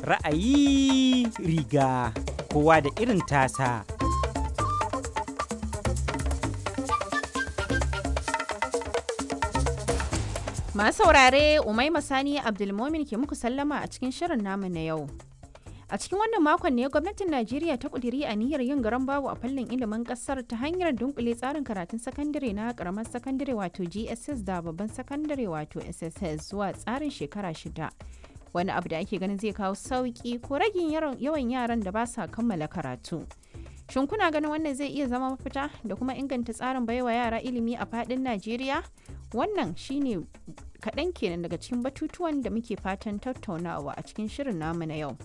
Ra'ayi riga kowa da irin tasa. Masu saurare Umaima Sani Abdulmomin ke muku sallama a cikin shirin namu na yau. A cikin wannan makon ne gwamnatin Najeriya ta kudiri niyyar yin garan babu a fannin ilimin kasar ta hanyar dunkule tsarin karatun sakandare na karamar sakandare wato GSS da babban sakandare wato SSS zuwa tsarin shekara shida. Wani abu da ake ganin zai kawo sauki ko ragin yawan yaran da ba sa kammala karatu. Shin kuna ganin wannan zai iya zama mafita da kuma inganta tsarin baiwa yara ilimi a fadin Najeriya? Wannan shine kaɗan kenan daga cikin batutuwan da muke fatan tattaunawa a cikin shirin namu na yau.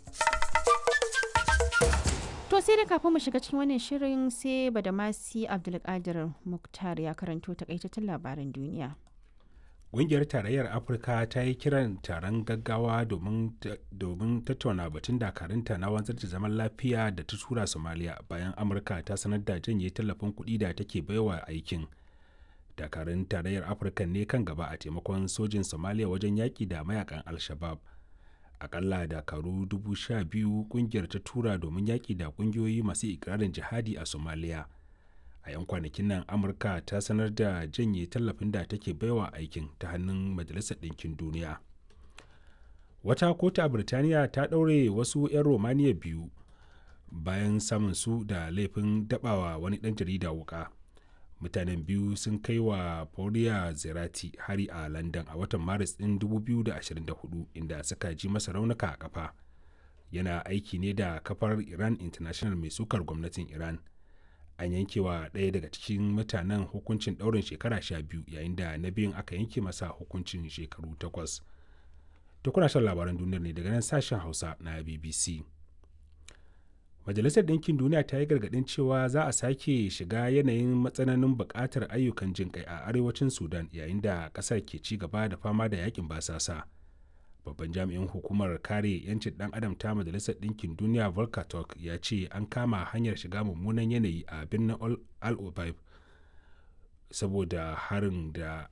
To sai da kafin mu shiga cikin wannan shirin sai Badamasi Abdulkadir Muktar ya karanto takaitattun labaran duniya. Ƙungiyar Tarayyar Afirka ta yi kiran taron gaggawa domin tattauna batun dakarunta na wanzar da zaman lafiya da ta tura Somalia bayan Amurka ta sanar da janye tallafin kuɗi da take baiwa aikin. Dakarun Tarayyar Afirka ne kan gaba a taimakon sojin Somalia wajen yaƙi da mayakan Al-Shabaab. Akalla dakaru dubu sha biyu ƙungiyar ta tura domin yaƙi da ƙungiyoyi masu ikirarin jihadi a Somalia. a 'yan kwanakin nan amurka ta sanar da janye tallafin da take baiwa aikin ta hannun majalisar ɗinkin duniya wata kotu a birtaniya ta ɗaure wasu 'yan romaniya biyu bayan samun su da laifin dabawa wani ɗan jarida wuka mutanen biyu sun kai wa Paula zerati hari a london a watan maris ɗin 2024 inda suka ji masa raunuka a kafa yana aiki ne da kafar iran international mai sukar gwamnatin iran an yanke wa ɗaya daga cikin mutanen hukuncin ɗaurin shekara sha biyu yayin da na biyun aka yanke masa hukuncin shekaru takwas ta kuna shan labaran duniyar ne daga nan sashen hausa na bbc majalisar ɗinkin duniya ta yi gargaɗin cewa za a sake shiga yanayin matsananin buƙatar ayyukan jin kai a arewacin sudan yayin da ƙasar ke ci gaba da fama da yakin basasa babban jami'in hukumar kare 'yancin ɗan adam ta majalisar ɗinkin duniya volker turk ya ce an kama hanyar shiga mummunan yanayi a birnin al obaib saboda harin da